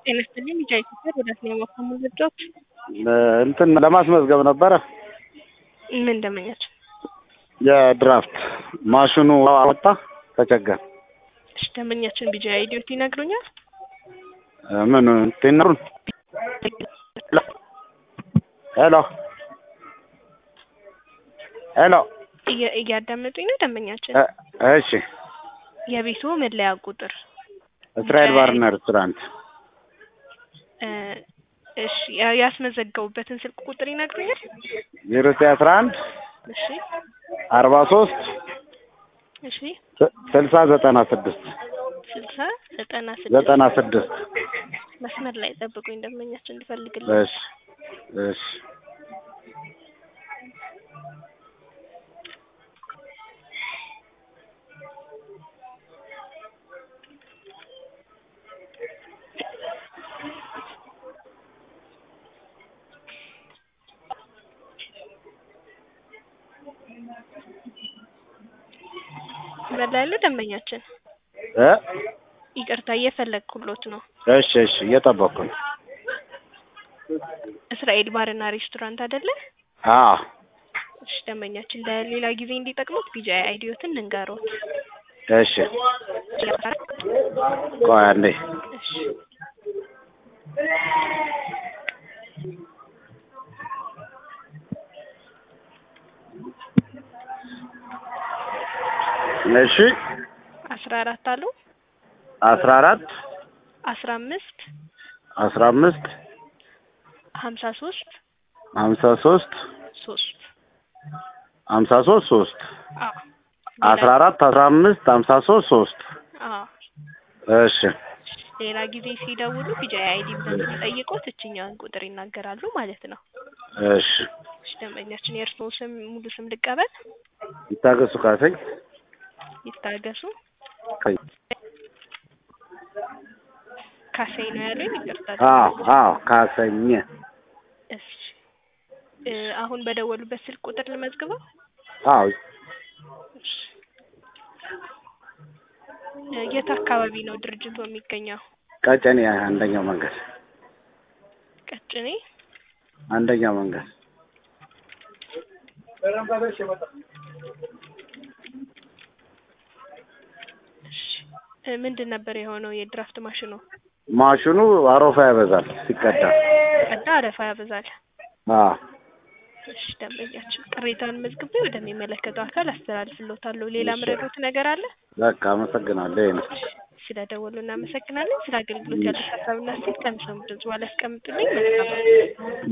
ጤና ይስጥልኝ ልጅ ኢትዮጵያ ወደ ሲኒማ ከመዘጃዎች እንትን ለማስመዝገብ ነበረ ምን ደመኛቸው የድራፍት ማሽኑ አወጣ ተቸገር እሺ ደንበኛችን ቢጂ አይዲዮት ይነግሩኛል ምን ቴነሩን ሄሎ ሄሎ እየ- እያዳመጡኝ ነው ደንበኛችን እ- እሺ የቤቱ መለያ ቁጥር እስራኤል ባርና ሬስቶራንት እ፣ እሺ ያ- ያስመዘገቡበትን ስልክ ቁጥር ይነግሩኛል ዜሮ ዘጠኝ አስራ አንድ እሺ አርባ ሶስት እሺ ስልሳ ዘጠና ስድስት ስልሳ ዘጠና ስድስት ዘጠና ስድስት መስመር ላይ ጠብቁኝ ደንበኛችን እንድፈልግልኝ እሺ እሺ መስመር ላይ ያለው ደንበኛችን እ ይቅርታ እየፈለግኩሎት ነው እሺ እሺ እየጠበቅኩ ነው እስራኤል ባርና ሬስቶራንት አይደለ አዎ እሺ ደንበኛችን ለሌላ ጊዜ እንዲጠቅሙት ቢጂ አይዲዮትን እንንገሮት እሺ ቆይ አንዴ እሺ እሺ አስራ አራት አሉ አስራ አራት አስራ አምስት አስራ አምስት ሀምሳ ሶስት ሀምሳ ሶስት ሶስት ሀምሳ ሶስት ሶስት አዎ አስራ አራት አስራ አምስት ሀምሳ ሶስት ሶስት አዎ እሺ ሌላ ጊዜ ሲደውሉ ቢጂ አይዲ ብለን ሲጠይቁት እችኛውን ቁጥር ይናገራሉ ማለት ነው እሺ እሺ ደንበኛችን የእርስዎ ስም ሙሉ ስም ልቀበል ይታገሱ ካሰኝ ይታገሱ ቀኝ ካሳይ ነው ያሉኝ ይቅርታ አዎ አዎ ካሰኝ እሺ እ፣ አሁን በደወሉበት ስልክ ቁጥር ልመዝግበው አዎ እሺ እ፣ የት አካባቢ ነው ድርጅቱ የሚገኘው ቀጨኔ አንደኛው መንገድ ቀጭኔ አንደኛው መንገድ እሺ እ፣ ምንድን ነበር የሆነው የድራፍት ማሽኑ ማሽኑ አሮፋ ያበዛል ሲቀዳ ቀዳ አረፋ ያበዛል አዎ እሺ ደንበኛችን ቅሬታን መዝግቤ ወደሚመለከተው አካል አስተላልፍሎታለሁ ሌላ እሺ። ምረዶት ነገር አለ በቃ አመሰግናለሁ ይሄ ነው ስለደወሉ እናመሰግናለን ስለ አገልግሎት ያለ ሀሳብና ሴት ከሚሰሙ ድምጽ በኋላ ያስቀምጡልኝ መልካም